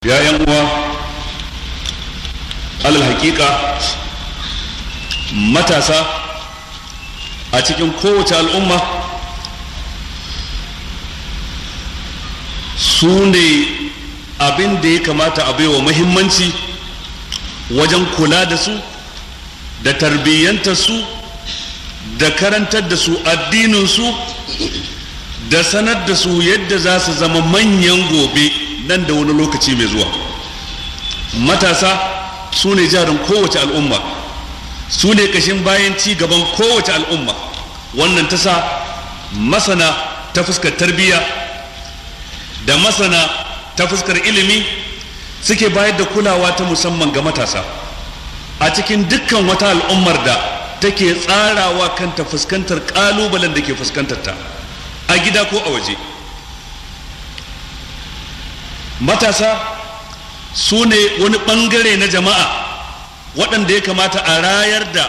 ya yan uwa alal hakika matasa a cikin kowace al'umma su ne abin da ya kamata a baiwa muhimmanci wajen kula da su da tarbiyyantar su da karantar da su addininsu da sanar da su yadda za su zama manyan gobe nan da wani lokaci mai zuwa matasa su ne jarin kowace al'umma su ne kashin bayan ci gaban kowace al'umma wannan ta sa masana ta fuskar tarbiyya da masana ta fuskar ilimi suke bayar da kulawa ta musamman ga matasa a cikin dukkan wata al'ummar da take tsarawa kanta fuskantar kalubalen da ke fuskantar ta a gida ko a waje matasa su ne wani ɓangare na jama'a waɗanda ya kamata a rayar da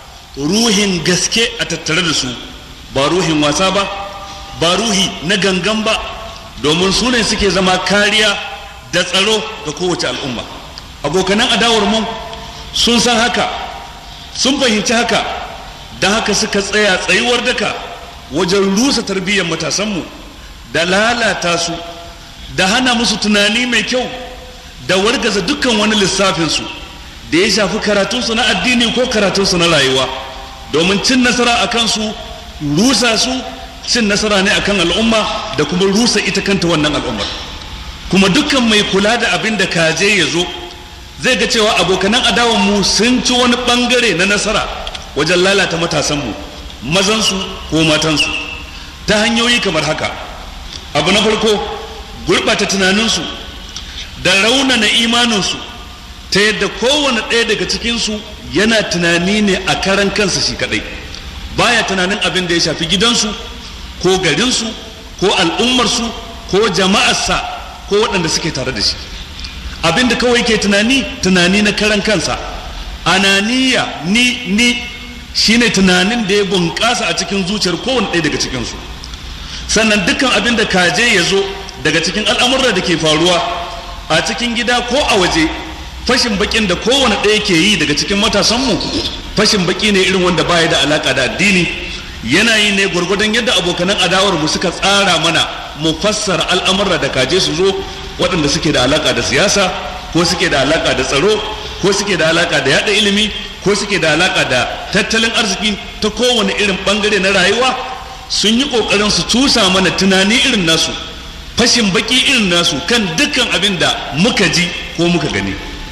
ruhin gaske a tattare da su ba ruhin wasa ba ba ruhi na gangan ba domin su ne suke zama kariya da tsaro ga kowace al'umma abokanan adawar mu sun san haka sun fahimci haka don haka suka tsaya tsayuwar daka wajen rusa tarbiyyar matasanmu da lalata su da hana musu tunani mai kyau da wargaza dukkan wani lissafinsu da ya shafi karatunsu na addini ko karatunsu na rayuwa domin cin nasara a kansu rusa su cin nasara ne akan al'umma da kuma rusa ita kanta wannan al'ummar kuma dukkan mai kula da abin da kaje ya zo zai ga cewa abokanan adawan mu sun ci wani bangare na nasara wajen lalata matasanmu mazansu ko matansu ta hanyoyi kamar haka abu na farko gurɓata tunaninsu da raunana imaninsu ta yadda kowane ɗaya daga cikinsu yana tunani ne a karan kansa shi kaɗai baya tunanin abin da ya shafi gidansu ko garinsu ko al'ummarsu ko jama'arsa ko waɗanda suke tare da shi abin da kawai ke tunani tunani na karan kansa ananiya ni ni shine tunanin da ya bunƙasa a cikin zuciyar kowane ɗaya daga cikinsu sannan dukkan abin da kaje ya zo daga cikin al'amurra da ke faruwa a cikin gida ko a waje fashin bakin da kowane ɗaya ke yi daga cikin matasanmu fashin baki ne irin wanda baya da alaka da addini yana yi ne gwargwadon yadda abokanan adawar mu suka tsara mana mu fassara al'amurra da kaje su zo waɗanda suke da alaka da siyasa ko suke da alaka da tsaro ko suke da alaka da yada ilimi ko suke da alaka da tattalin arziki ta kowane irin bangare na rayuwa sun yi ƙoƙarin su tusa mana tunani irin nasu fashin baki irin nasu kan dukkan abin da muka ji ko muka gani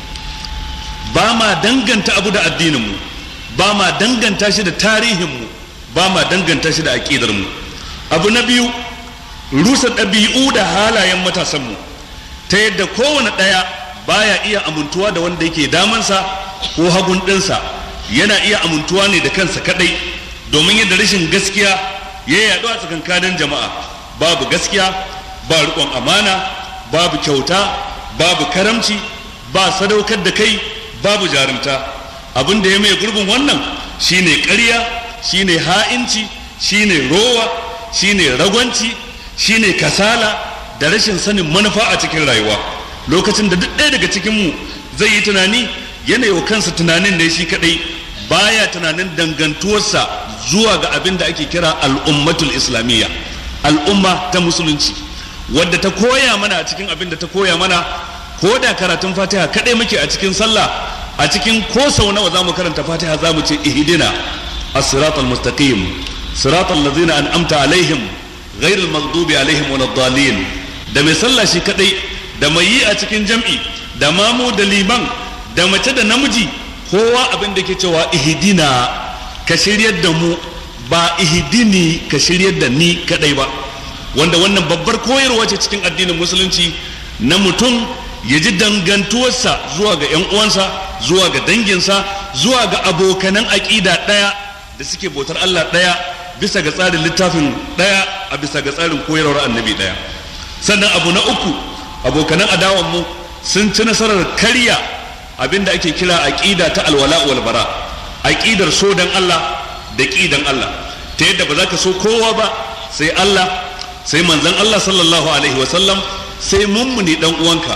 ba ma danganta abu da addininmu ba ma danganta shi da tarihinmu ba ma danganta shi da aƙidarmu abu na biyu rusa ɗabi'u da halayen matasanmu ta yadda kowane ɗaya baya iya amintuwa da wanda yake damansa ko hagun ɗinsa yana iya amintuwa ne da kansa kaɗai domin yadda rashin gaskiya ya yaɗu a tsakankanin jama'a babu gaskiya ba riƙon amana babu kyauta babu karamci ba sadaukar da kai babu jarumta abin da ya mai gurbin wannan shine ƙarya shine ha'inci shine rowa shine ragwanci shine kasala da rashin sanin manufa a cikin rayuwa lokacin da duk ɗaya daga cikinmu zai yi tunani yana wa kansa tunanin ne shi kaɗai baya tunanin dangantuwarsa zuwa ga abin da ake kira al'ummatul islamiyya al'umma ta musulunci wadda ta koya mana a cikin abin da ta koya mana ko da karatun fatiha kaɗai muke a cikin sallah a cikin ko sau nawa za mu karanta fatiha za mu ce ihdina as-sirat al-mustaqim sirat allazina an'amta alaihim ghayr al-maghdubi alaihim waladdallin da mai sallah shi kaɗai da mai yi a cikin jam'i da mamu da liman da mace da namiji kowa abin da ke cewa ihdina ka shiryar da mu ba ihdini ka shiryar da ni kaɗai ba wanda wannan babbar koyarwa ce cikin addinin musulunci na mutum ya ji dangantuwarsa zuwa ga 'yan uwansa zuwa ga danginsa zuwa ga abokanan aƙida ɗaya da suke bautar Allah ɗaya bisa ga tsarin littafin ɗaya a bisa ga tsarin koyarwar annabi ɗaya sannan abu na uku abokanan adawanmu sun ci nasarar karya abinda ake kira aƙida ta alwala wal bara aƙidar so dan Allah da ƙidan Allah ta yadda ba za ka so kowa ba sai Allah sai manzon Allah sallallahu alaihi wasallam sai mummuni dan uwanka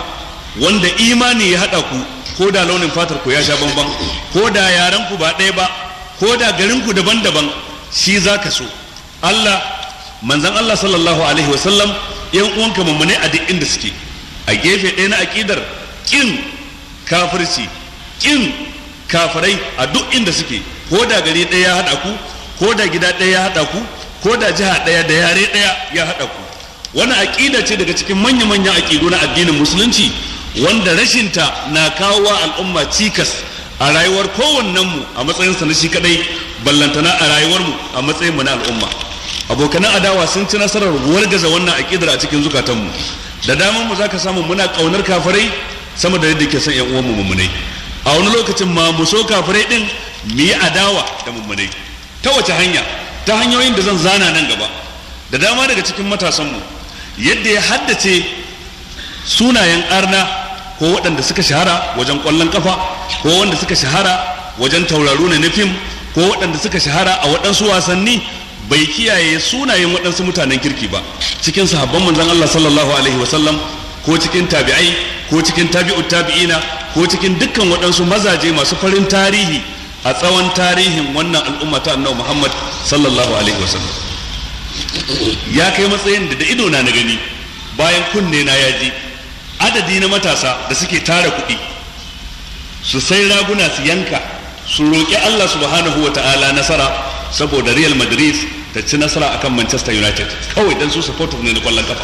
wanda imani ya haɗa ku ko da launin fatar ku ya sha bamban ko da yaren ku ba ɗaya ba ko da garin ku daban-daban shi za ka so Allah manzan Allah sallallahu alaihi wasallam yan uwanka mummune a duk inda suke a gefe ɗaya na aƙidar ƙin kafirci ƙin kafirai a duk inda suke ko da gari ɗaya ya haɗa ku ko da gida ɗaya ya haɗa ku ko da jiha ɗaya da yare ɗaya ya haɗa ku wani aƙida ce daga cikin manya-manyan aƙidu na addinin musulunci wanda rashinta na kawo wa al'umma cikas a rayuwar kowannenmu a matsayinsa na shi kadai ballantana a rayuwarmu a matsayinmu na al'umma abokanan adawa sun ci nasarar wargaza wannan aƙidar a cikin zukatanmu da daman mu zaka samu muna ƙaunar kafirai sama da yadda ke son yan uwanmu mummunai a wani lokacin ma mu so kafirai din mu yi adawa da mummunai ta wace hanya ta hanyoyin da zan zana nan gaba da dama daga cikin matasanmu yadda ya haddace sunayen arna ko waɗanda suka shahara wajen ƙwallon ƙafa ko wanda suka shahara wajen tauraro ne na fim ko waɗanda suka shahara a waɗansu wasanni bai kiyaye sunayen waɗansu mutanen kirki ba cikin sahabban manzon Allah sallallahu alaihi wasallam ko cikin tabi'ai ko cikin tabi'ut tabi'ina ko cikin dukkan waɗansu mazaje masu farin tarihi a tsawon tarihin wannan al'umma ta annabi Muhammad sallallahu alaihi wasallam ya kai matsayin da da ido na na gani bayan kunne na ya ji adadi na matasa da suke tara kuɗi su sai raguna su yanka su roƙi Allah subhanahu wa ta'ala nasara saboda Real Madrid ta ci nasara akan Manchester United kawai dan su supporter ne na kwallon kafa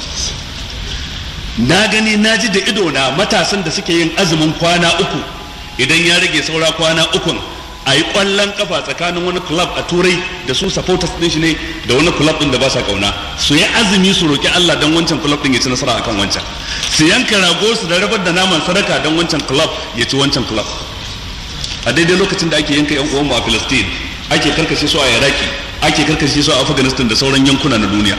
na gani na ji da ido na matasan da suke yin azumin kwana uku idan ya rage saura kwana ukun a yi kwallon kafa tsakanin wani club a turai da su supporters din shi ne da wani club din da ba sa kauna su yi azumi su roki Allah don wancan club din ya ci nasara akan wancan su yanka rago su da rabar da naman sadaka don wancan club ya ci wancan club a daidai lokacin da ake yanka yan uwan mu a Palestine ake karkashe su a Iraki ake karkashe su a Afghanistan da sauran yankuna na duniya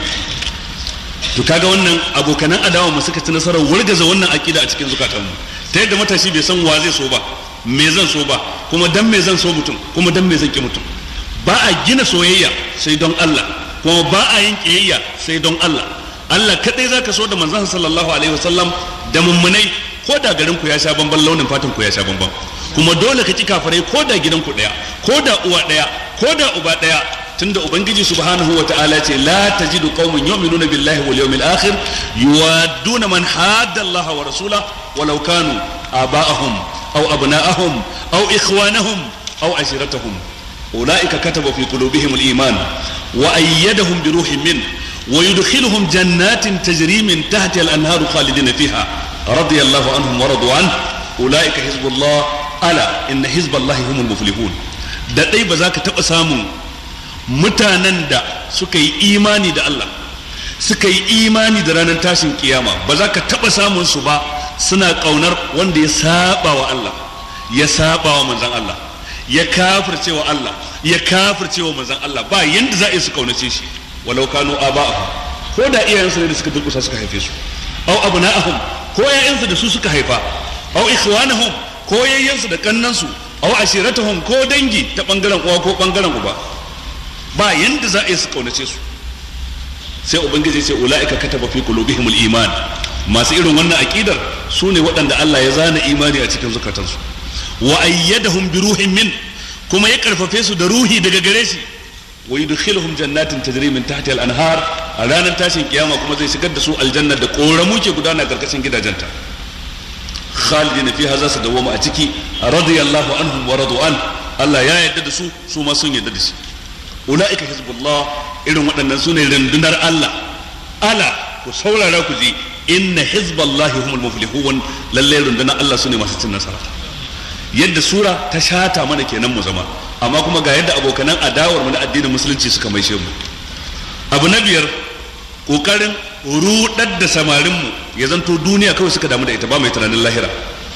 to kaga wannan abokanan adawa mu suka ci nasarar wargaza wannan akida a cikin zukatanmu ta yadda matashi bai san wa zai so ba me zan so ba kuma dan me zan so mutum kuma dan me zan ki mutum ba a gina soyayya sai don Allah kuma ba a yin kiyayya sai don Allah Allah kadai zaka so da manzon sallallahu alaihi wasallam da mummunai ko da garin ku ya sha bamban launin fatan ku ya sha bamban kuma dole ka ki kafirai ko da gidan ku daya ko da uwa daya ko da uba daya tunda ubangiji subhanahu wa ta'ala ce la tajidu qauman yu'minuna billahi wal yawmil akhir yuwadduna man hadda Allah wa rasula walau kanu aba'ahum aw abna'ahum aw ikhwanahum aw ashiratahum ulaika kataba fi qulubihim al-iman wa ayyadahum bi ruhin min wa yudkhiluhum jannatin tajri min tahtiha al-anharu khalidina fiha radiyallahu anhum wa radu an ulaika hizbullah ala inna hizballahi humul muflihun da dai ba za ka taba samun mutanen da suka yi imani da Allah suka yi imani da ranar tashin kiyama ba za ka taɓa samun su ba suna ƙaunar wanda ya saba wa Allah ya saba wa manzan Allah ya kafirce wa Allah ya kafirce wa manzan Allah ba yanda za a yi su ƙaunace shi walau kanu aba'ahum ko da iyayensu ne da suka durƙusa suka haife su au abna'ahum ko yayansu da su suka haifa au ikhwanahum ko yayyansu da kannansu au ashiratahum ko dangi ta bangaren uwa ko bangaren uba ba yanda za a yi su kaunace su sai ubangiji ce ula'ika kataba fi qulubihimul iman masu irin wannan aqidar su ne waɗanda Allah ya zana imani a cikin zukatansu wa ayyadahum bi ruhin min kuma ya karfafe su da ruhi daga gare shi wa yudkhiluhum jannatin tajri min tahtiha al-anhar a ranar tashin kiyama kuma zai shigar da su aljanna da koramu ke gudana karkashin gidajenta khalidina fiha za su dawoma a ciki radiyallahu anhum wa radu an Allah ya yarda da su su ma sun yarda da shi ula'ika hizbullah irin waɗannan su ne rundunar Allah ala ku saurara ku ji inna hizballahi humul muflihun lalle rundunar Allah su ne masu cin nasara yadda sura ta shata mana kenan mu zama amma kuma ga yadda abokanan adawar mu na addinin musulunci suka maishe mu abu na biyar kokarin rudar da samarin mu ya zanto duniya kawai suka damu da ita ba mai tunanin lahira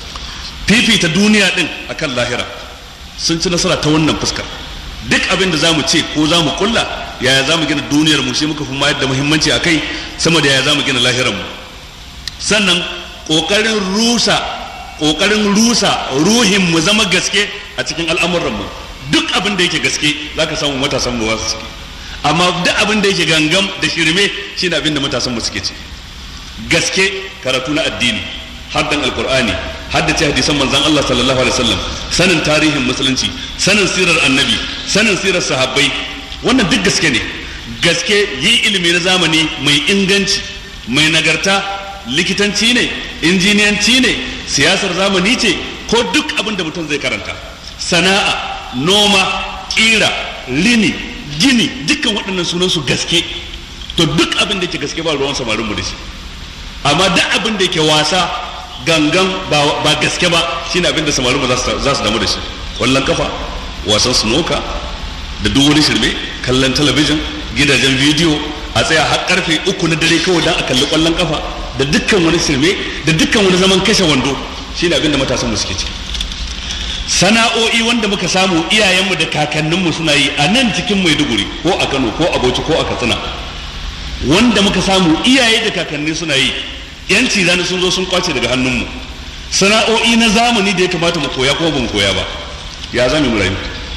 fifita duniya din akan lahira sun ci nasara ta wannan fuskar duk abin da za mu ce ko za mu kulla yaya za mu gina duniyar mu shi muka fi mayar da muhimmanci a kai sama da yaya za mu gina lahirar mu sannan ƙoƙarin rusa ƙoƙarin rusa ruhin mu zama gaske a cikin al'amuran mu duk abin da yake gaske za ka samu matasan mu wasu ciki amma duk abin da yake gangam da shirme shine abin da matasan mu suke ci gaske karatu na addini haddan alqur'ani haddace hadisan manzon Allah sallallahu alaihi wasallam sanin tarihin musulunci sanin sirar annabi sanin sirar sahabbai wannan duk gaske ne gaske yi ilimi na zamani mai inganci mai nagarta likitanci ne injiniyanci ne siyasar zamani ce ko duk abin da mutum zai karanta sana'a noma kira rini gini dukkan waɗannan sunan su gaske to duk abin da ke gaske ba ruwan samarin mu da shi amma duk abin da ke wasa gangan ba gaske ba shine abin da samarin mu za su damu da shi kwallon kafa wasan sunoka da duk wani shirme kallon talabijin gidajen bidiyo a tsaya har karfe uku na dare kawai don a kalli kwallon kafa da dukkan wani shirme da dukkan wani zaman kashe wando shine abin da matasan mu suke ciki sana'o'i wanda muka samu iyayenmu da kakanninmu suna yi a nan cikin maiduguri ko a kano ko a bauchi ko a katsina wanda muka samu iyaye da kakanni suna yi yanci rana sun zo sun kwace daga hannunmu sana'o'i na zamani da ya kamata mu koya ko ban koya ba ya zame mu rayu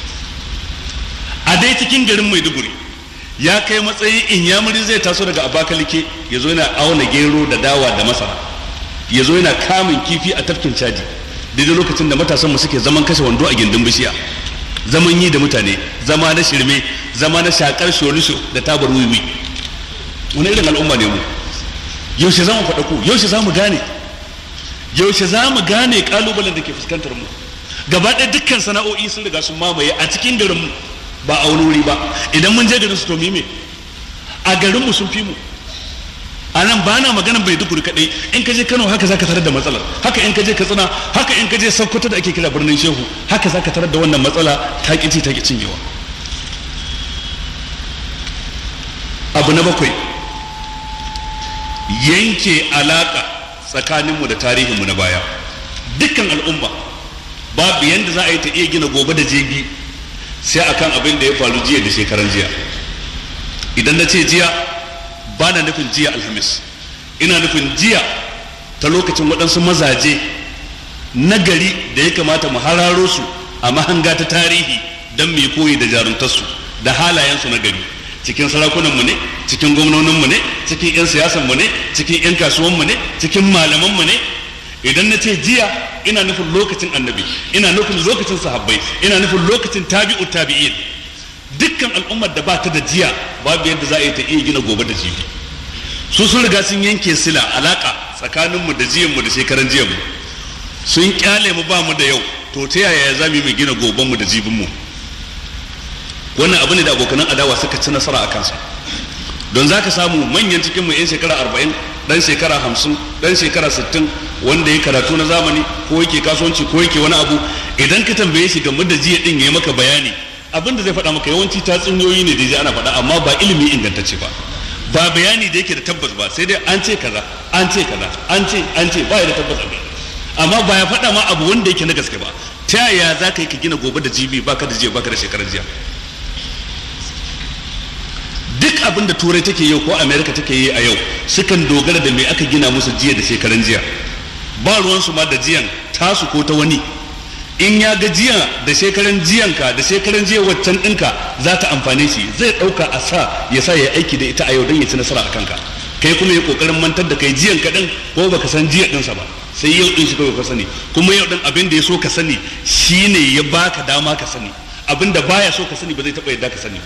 a dai cikin garin maiduguri ya kai matsayi in yamuri zai taso daga abakalike ya zo yana auna gero da dawa da masara ya zo yana kamun kifi a tafkin caji daidai lokacin da matasanmu suke zaman kashe wando a gindin bishiya zaman yi da mutane zama na shirme zama na shakar sholisho da tabar wiwi wani irin al'umma ne mu yaushe za mu faɗa ku yaushe za mu gane yaushe za mu gane kalubalen da ke fuskantar mu gaba ɗaya dukkan sana'o'i sun riga sun mamaye a cikin garin mu ba a wani wuri ba idan mun je garin su to me a garin mu sun fi mu a nan ba na magana bai duk kaɗai in ka je kano haka za ka tarar da matsalar haka in ka je katsina haka in ka je sokoto da ake kira birnin shehu haka za ka tarar da wannan matsala ta ƙi ta ƙi cinyewa abu na bakwai yanke alaƙa tsakaninmu da tarihinmu na baya dukkan al'umma babu yadda za a yi ta iya gina gobe da jibi sai akan abin da ya faru jiya da shekaran jiya idan na ce jiya ba na nufin jiya alhamis ina nufin jiya ta lokacin waɗansu mazaje na gari da ya kamata mu hararo su a mahanga ta tarihi don mai koyi da jaruntarsu da halayensu na gari cikin sarakunanmu ne cikin gwamnoninmu ne cikin 'yan siyasanmu ne cikin 'yan kasuwanmu ne cikin malamanmu ne idan na ce jiya ina nufin lokacin annabi ina nufin lokacin sahabbai ina nufin lokacin tabi'u tabi'in dukkan al'ummar da ba ta da jiya babu yadda za a yi ta iya gina gobe da jibi su sun riga sun yanke sila alaka tsakaninmu da jiyanmu da shekaran jiyanmu sun kyale mu ba mu da yau to ta yaya za mu yi gina gobenmu da jibinmu wannan abu ne da abokanan adawa suka ci nasara a kansa don za ka samu manyan cikinmu 'yan shekara arba'in dan shekara hamsin dan shekara sittin wanda ya karatu na zamani ko yake kasuwanci ko yake wani abu idan ka tambaye shi game da jiya din ya yi maka bayani abin da zai faɗa maka yawanci tatsuniyoyi ne da ji ana faɗa amma ba ilimi ingantacce ba ba bayani da yake da tabbas ba sai dai an ce kaza an ce kaza an ce an ce ba ya da tabbas abin amma ba ya faɗa ma abu wanda yake na gaske ba ta yaya za ka yi ka gina gobe da jibi baka da jiya baka da shekarar jiya duk abin da turai take yau ko america take yi a yau sukan dogara da me aka gina musu jiya da shekaran jiya ba ruwansu ma da jiyan tasu ko ta wani in ya ga jiya da shekaran jiyanka da shekaran jiya waccan ɗinka za ta amfane shi zai ɗauka a sa ya sa ya aiki da ita a yau don ya ci nasara a kanka kai kuma ya ƙoƙarin mantar da kai jiyan kaɗan ko baka san jiya ɗinsa ba sai yau ɗin shi kawai ka sani kuma yau ɗin abin da ya so ka sani shine ya baka dama ka sani abin da baya so ka sani ba zai taɓa yadda ka sani ba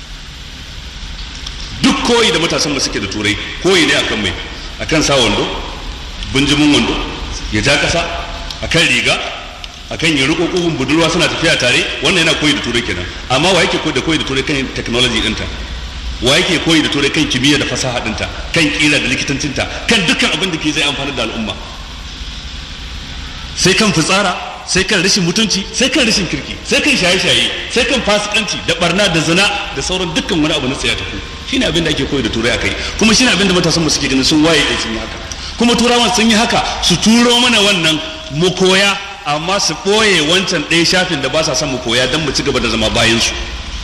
duk koyi da matasan da suke da turai koyi ne akan mai akan sa wando bunjimin wando ya ja kasa akan riga akan ya riko kugun budurwa suna tafiya tare wannan yana koyi da turai kenan amma wa yake koyi da koyi da turai kan technology dinta wa yake koyi da turai kan kimiyya da fasaha dinta kan kira da likitancinta kan dukkan abin da ke zai amfani da al'umma sai kan fitsara sai kan rashin mutunci sai kan rashin kirki sai kan shaye-shaye sai kan fasikanci da barna da zina da sauran dukkan wani abu na tsaya tafi shine abin da ake koyi da turai akai kuma shine abin da matasan mu suke ganin sun waye din sun yi haka kuma turawan sun yi haka su turo mana wannan mu koya amma su ɓoye wancan ɗaya shafin da ba sa son mu koya don mu ci gaba da zama bayan su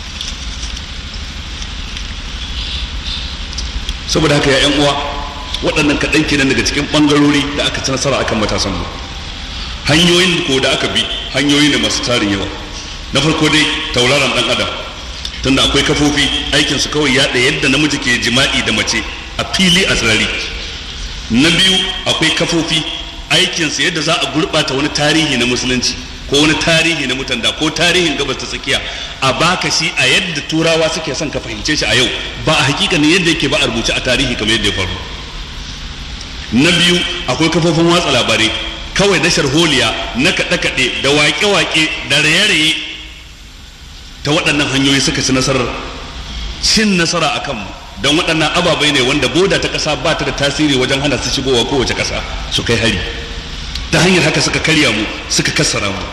saboda haka ya 'yan uwa waɗannan kaɗan kenan daga cikin ɓangarori da aka ci nasara akan matasan mu hanyoyin ko da aka bi hanyoyi ne masu tarin yawa na farko dai tauraron ɗan adam tunda akwai kafofi aikin su kawai yaɗa yadda namiji ke jima'i da mace a fili a tsirari na biyu akwai kafofi aikinsa yadda za a gurɓata wani tarihi na musulunci ko wani tarihi na mutanda ko tarihin gabas ta tsakiya a baka shi a yadda turawa suke son ka fahimce shi a yau ba a hakikanin yadda yake ba a rubuce a tarihi kamar yadda ya faru na biyu akwai kafofin watsa labarai kawai na sharholiya na kaɗe-kaɗe da waƙe-waƙe da raye-raye ta waɗannan hanyoyi suka ci nasarar cin nasara a kanmu don waɗannan ababai ne wanda boda ta ƙasa ba ta da tasiri wajen hana su shigowa kowace ƙasa su kai hari ta hanyar haka suka karya mu suka kassara mu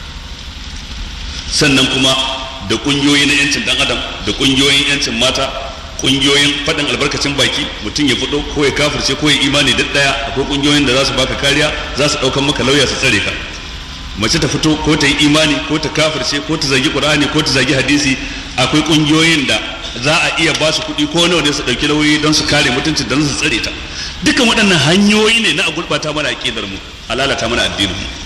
sannan kuma da ƙungiyoyi na 'yancin ɗan adam da ƙungiyoyin 'yancin mata ƙungiyoyin faɗin albarkacin baki mutum ya fito ko ya kafirce ko ya imani duk ɗaya akwai ƙungiyoyin da za su baka kariya za su ɗaukan maka lauya su tsare ka mace ta fito ko ta yi imani ko ta kafirce ko ta zagi ƙur'ani ko ta zagi hadisi akwai ƙungiyoyin da za a iya ba su kuɗi ko nawa ne su ɗauki lauyoyi don su kare mutuncin don su tsare ta dukkan waɗannan hanyoyi ne na a gurɓata mana aƙidar mu a lalata mana addinin mu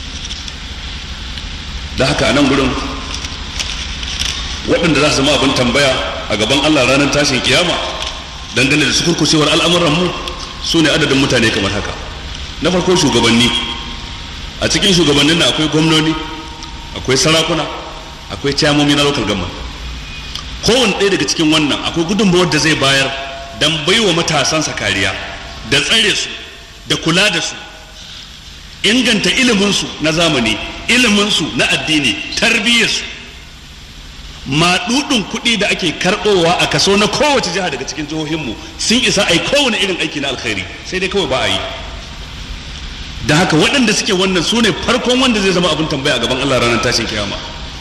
da haka a nan gurin waɗanda za su zama abin tambaya a gaban Allah ranar tashin kiyama dangane da sukurkucewar al'amuran mu su ne adadin mutane kamar haka na farko shugabanni a cikin shugabannin na akwai gwamnoni akwai sarakuna akwai ciyamomi na local government kowane ɗaya daga cikin wannan akwai gudunmawar da zai bayar don baiwa matasansa kariya da tsare su da kula da su inganta iliminsu na zamani iliminsu na addini tarbiyyarsu maɗuɗin kuɗi da ake karɓowa a kaso na kowace jiha daga cikin jihohinmu sun isa a yi kowane irin aiki na alkhairi sai dai kawai ba a yi da haka waɗanda suke wannan su ne farkon wanda zai zama abin tambaya a gaban Allah ranar tashin kiyama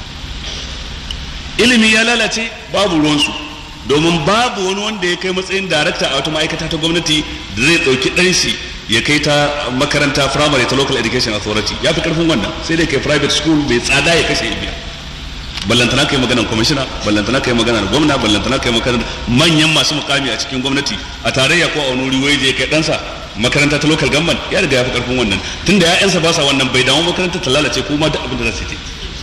ilimi ya lalace babu ruwansu domin babu wani wanda ya kai matsayin darakta a wata ma'aikata ta gwamnati da zai ɗauki ɗan shi ya kai ta makaranta firamare ta local education authority ya fi karfin wannan sai dai kai private school bai tsada ya kashe biya ballantana kai maganar kwamishina ballantana kai maganar gwamna ballantana kai maganar manyan masu mukami a cikin gwamnati a tarayya ko a wani wuri waje kai ɗansa makaranta ta local government ya riga ya fi karfin wannan tunda ya'yansa ba sa wannan bai damu makaranta ta lalace ko ma duk abin da za su yi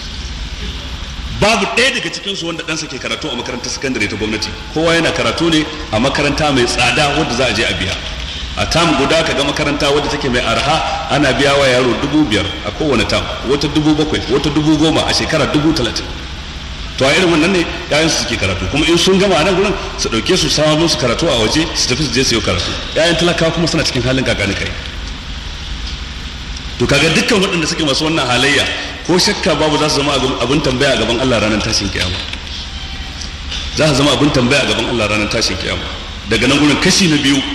babu ɗaya daga cikinsu wanda ɗansa ke karatu a makarantar sakandare ta gwamnati kowa yana karatu ne a makaranta mai tsada wadda za a je a biya a tam guda ka ga makaranta wadda take mai arha ana biya wa yaro dubu biyar a kowane tam wata dubu bakwai wata dubu goma a shekara dubu talatin to a irin wannan ne yayan su suke karatu kuma in sun gama a nan gurin su ɗauke su samu musu karatu a waje su tafi su je su yi karatu yayan talakawa kuma suna cikin halin kakani kai to kaga dukkan waɗanda suke masu wannan halayya ko shakka babu za su zama abin tambaya a gaban Allah ranar tashin kiyama za su zama abin tambaya a gaban Allah ranar tashin kiyama daga nan gurin kashi na biyu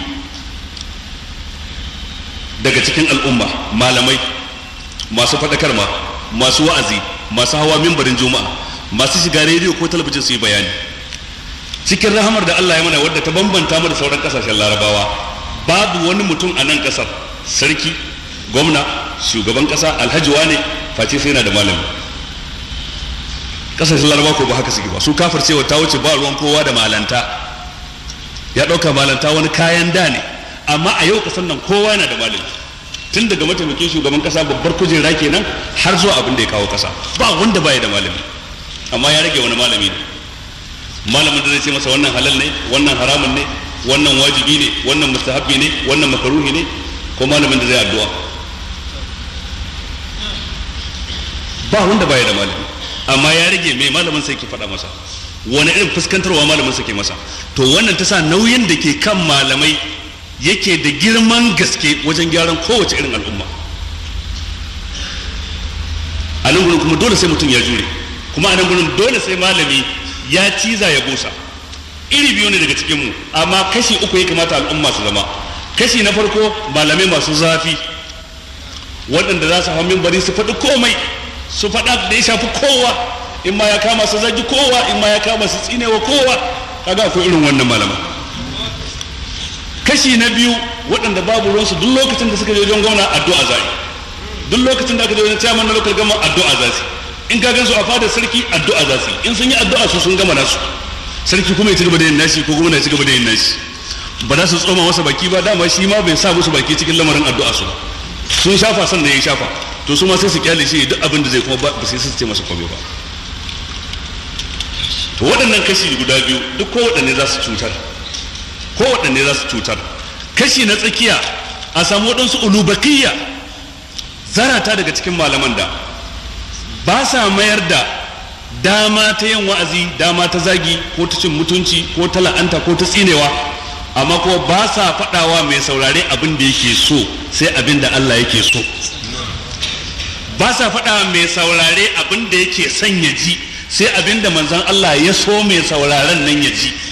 daga cikin al'umma malamai masu faɗakarma masu wa'azi masu hawa mimbarin juma'a masu shiga rediyo ko talabijin su yi bayani cikin rahamar da Allah ya mana wadda ta bambanta mu da sauran kasashen larabawa babu wani mutum a nan kasar sarki gwamna shugaban kasa alhaji wane face sai yana da malami kasashen larabawa ko ba haka suke ba su kafar cewa ta wuce ba ruwan kowa da malanta ya ɗauka malanta wani kayan da ne amma a yau kasan nan kowa yana da malami tun daga mataimakin shugaban kasa babbar kujera kenan har zuwa abin da ya kawo kasa ba wanda baya da malami amma ya rage wani malami ne malamin da zai ce masa wannan halal ne wannan haramun ne wannan wajibi ne wannan mustahabbi ne wannan makaruhi ne ko malamin da zai addu'a ba wanda baya da malami amma ya rage mai malamin sai ke faɗa masa wani irin fuskantarwa malamin sa ke masa to wannan ta sa nauyin da ke kan malamai yake da girman gaske wajen gyaran kowace irin al'umma a nan gurin kuma dole sai mutum ya jure kuma a nan gurin dole sai malami ya ciza ya busa iri biyu ne daga cikinmu amma kashi uku ya kamata al'umma su zama kashi na farko malamai masu zafi waɗanda za su hau bari su faɗi komai su faɗa da ya shafi kowa in ma ya kama su zagi kowa in ma ya kama su tsinewa kowa kaga akwai irin wannan malaman kashi na biyu waɗanda babu ruwansu duk lokacin da suka je wajen gwamna addu'a zai duk lokacin da aka je wajen chairman na local government addu'a za su in ka gansu a fadar sarki addu'a za su in sun yi addu'a su sun gama nasu sarki kuma ya ci gaba da yin nashi ko gwamna ya ci gaba da yin nashi ba za su tsoma masa baki ba dama shi ma bai sa musu baki cikin lamarin addu'a su ba sun shafa san da ya shafa to su ma sai su kyale shi duk abin da zai kuma ba sai su ce masa komai ba to waɗannan kashi guda biyu duk ko waɗanne za su cutar ko waɗanne za su cutar kashi na tsakiya a samu waɗansu ulubakiyya zarata daga cikin malaman da ba sa mayar da dama ta yin wa'azi dama ta zagi ko ta cin mutunci ko ta la'anta ko ta tsinewa amma kuma ba sa faɗawa mai saurare abin da yake so sai abin da Allah yake so ba sa faɗawa mai saurare abin da yake son ya ji sai abin da manzan Allah ya so mai sauraren nan ya ji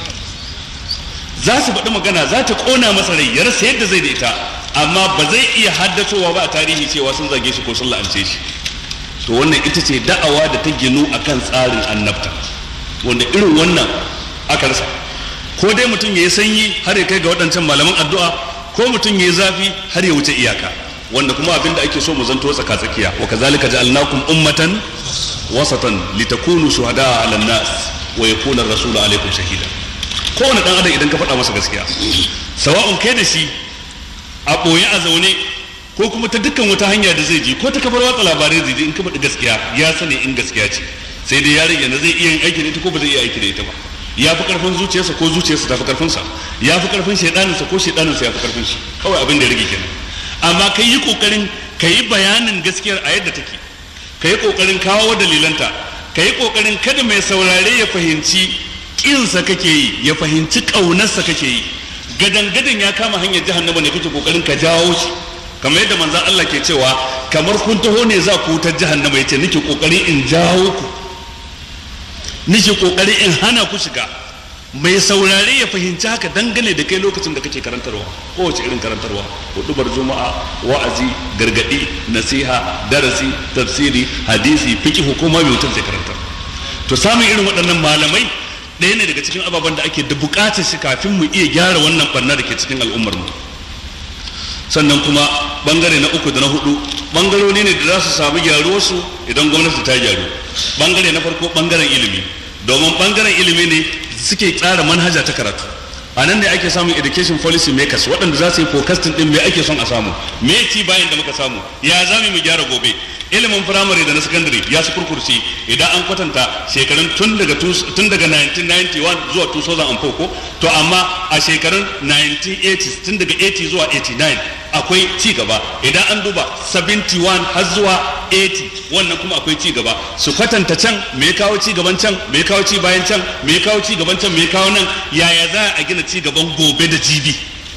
za su faɗi magana za ta ƙona masa rai ya rasa yadda zai da ita amma ba zai iya haddasowa ba a tarihi cewa sun zage shi ko sun la'ance shi to wannan ita ce da'awa da ta ginu akan tsarin annabta wanda irin wannan aka rasa ko dai mutum ya yi sanyi har ya kai ga waɗancan malaman addu'a ko mutum ya yi zafi har ya wuce iyaka wanda kuma abin da ake so mu zanto tsaka tsakiya wa kazalika ja'alnakum ummatan wasatan litakunu shuhada'a 'alan nas wa yakuna ar-rasulu 'alaykum shahida kowane dan adam idan ka faɗa masa gaskiya sawa'un kai da shi a ɓoye a zaune ko kuma ta dukkan wata hanya da zai ji ko ta kafar watsa labarai zai ji in ka faɗi gaskiya ya sani in gaskiya ce sai dai ya rage na zai iya yin aiki da ita ko ba zai iya aiki da ita ba ya fi karfin zuciyarsa ko zuciyarsa ta fi karfinsa ya fi karfin shaidaninsa ko shaidaninsa ya fi karfin shi kawai abin da ya rage kenan amma ka yi kokarin ka yi bayanin gaskiyar a yadda take ka yi kokarin kawo dalilanta ka yi kokarin kada mai saurare ya fahimci kinsa kake yi ya fahimci ƙaunarsa kake yi gadan gadan ya kama hanyar jahannama ne kake kokarin ka jawo shi kamar yadda manzon Allah ke cewa kamar kun taho ne za ku wutar jahannama yace nake kokarin in jawo ku nake kokarin in hana ku shiga mai saurare ya fahimci haka dangane da kai lokacin da kake karantarwa kowace irin karantarwa hudubar juma'a wa'azi gargadi nasiha darasi tafsiri hadisi fiqh hukuma mai mutum zai karantar to samun irin waɗannan malamai ɗaya ne daga cikin ababen da ake da buƙatar shi kafin mu iya gyara wannan barna da ke cikin al'ummar mu sannan kuma bangare na uku da na hudu bangarori ne da za su samu gyaruwarsu idan gwamnati ta gyaru bangare na farko bangaren ilimi domin bangaren ilimi ne suke tsara manhaja ta karatu a nan ne ake samun education policy makers waɗanda za su yi forecasting ɗin me ake son a samu me ci bayan da muka samu ya za mu gyara gobe ilimin firamare da na sakandare ya su kurkurci idan an kwatanta shekarun tun daga tun daga 1991 zuwa 2004 ko to amma a shekarun 1980 tun daga 80 zuwa 89 akwai ci gaba idan an duba 71 har zuwa 80 wannan kuma akwai ci gaba su kwatanta can me kawo ci gaban can me kawo ci bayan can me kawo ci gaban can me kawo nan yaya za a gina ci gaban gobe da jibi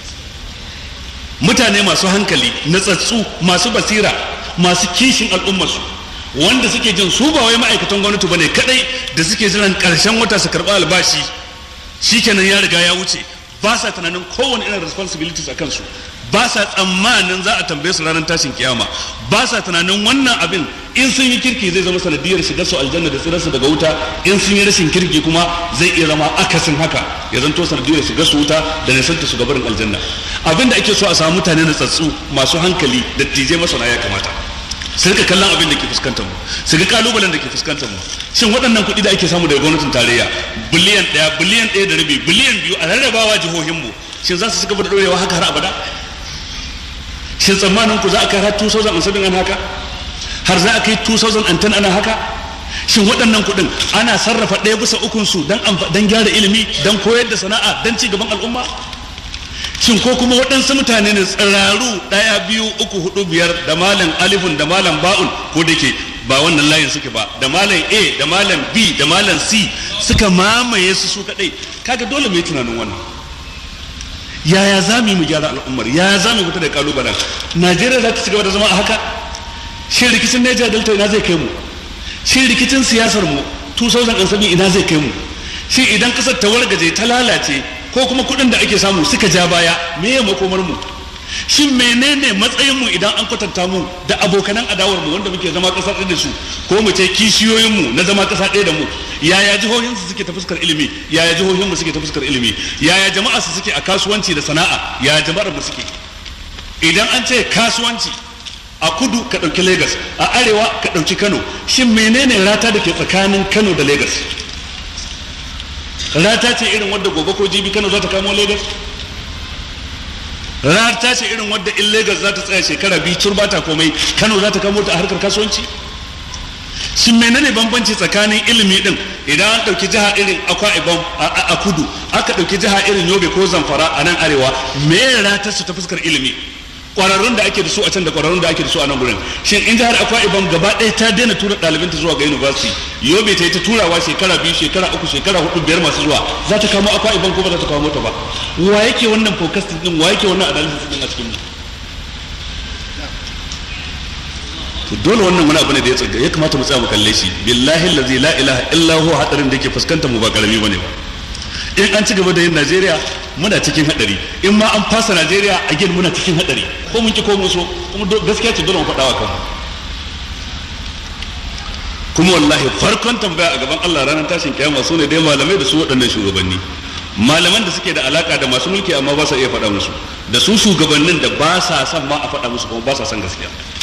mutane masu hankali natsatsu masu basira masu kishin al'ummarsu wanda suke jin su ba wai ma'aikatan gwamnati bane kadai da suke jiran karshen wata su karɓi albashi shikenan ya riga ya wuce ba sa tunanin kowane irin responsibilities a kansu ba sa tsammanin za a tambaye su ranar tashin kiyama ba sa tunanin wannan abin in sun yi kirki zai zama sanadiyar shigar su aljanna da tsirarsu daga wuta in sun yi rashin kirki kuma zai iya zama akasin haka ya zanto sanadiyar shigar su wuta da nisanta su gabarin aljanna abin da ake so a samu mutane na tsatsu masu hankali da tije masana ya kamata su rika kallon abin da ke fuskantar mu su ga kalubalen da ke fuskantar mu shin waɗannan kuɗi da ake samu daga gwamnatin tarayya biliyan ɗaya biliyan ɗaya da rabi biliyan biyu a rarrabawa jihohinmu shin za su ci gaba da ɗorewa haka har abada shin tsammanin ku za a kai har 2007 an haka har za a kai 2010 ana haka shin waɗannan kuɗin ana sarrafa ɗaya bisa ukun su don gyara ilimi don koyar da sana'a don ci gaban al'umma shin ko kuma waɗansu mutane ne tsiraru ɗaya biyu uku hudu biyar da malam alifun da malam ba'un ko da ke ba wannan layin suke ba da malam a da malam b da malam c suka mamaye su su kaɗai kaga dole mu yi tunanin wannan yaya za mu yi mu gyara al'ummar yaya za mu fita da kalubalen najeriya za ta ci gaba da zama a haka shin rikicin niger delta ina zai kai mu shin rikicin siyasar mu 2007 ina zai kai mu shin idan kasar ta wargaje ta lalace ko kuma kuɗin da ake samu suka ja baya me ya makomar mu shin menene matsayin mu idan an kwatanta mu da abokanan adawar mu wanda muke zama kasar ɗaya da su ko mu ce kishiyoyin mu na zama kasa ɗaya da mu yaya jihohin su suke ta fuskar ilimi yaya jihohin mu suke ta fuskar ilimi yaya jama'a su suke a kasuwanci da sana'a yaya jama'ar mu suke idan an ce kasuwanci a kudu ka ɗauki lagos a arewa ka ɗauki kano shin menene rata da ke tsakanin kano da lagos rata ce irin wadda gobe ko jibi kano za ta kamo lagos rata ce irin wadda in lagos za ta tsaya shekara biyu turba ta komai kano za ta kamo ta a harkar kasuwanci shin menene bambanci tsakanin ilimi din idan an ɗauki jiha irin akwa ibom a kudu aka ɗauki jiha irin yobe ko zamfara a nan arewa me rata su ta fuskar ilimi kwararrun da ake da su a can da kwararrun da ake da su a nan gurin shin in jihar akwa ibom gaba ɗaya ta daina tura ɗalibanta zuwa ga university yobe ta yi ta turawa shekara biyu shekara uku shekara hudu biyar masu zuwa za ta kamo akwa ibom ko ba za ta kamo mota ba wa yake wannan focus din wa yake wannan analysis din a cikin mu to dole wannan wani abu ne da ya tsaga ya kamata mu tsaya mu kalle shi billahi allazi la ilaha illa huwa hadarin da yake fuskantar mu ba karami bane ba in an ci gaba da yin Najeriya muna cikin hadari in ma an fasa Najeriya a gin muna cikin hadari ko mun ki ko mun so kuma gaskiya ce dole mu faɗa wa kanmu kuma wallahi farkon tambaya a gaban Allah ranar tashin kiyama su ne dai malamai da su waɗannan shugabanni malaman da suke da alaka da masu mulki amma ba sa iya faɗa musu da su shugabannin da ba sa son ma a faɗa musu kuma ba sa son gaskiya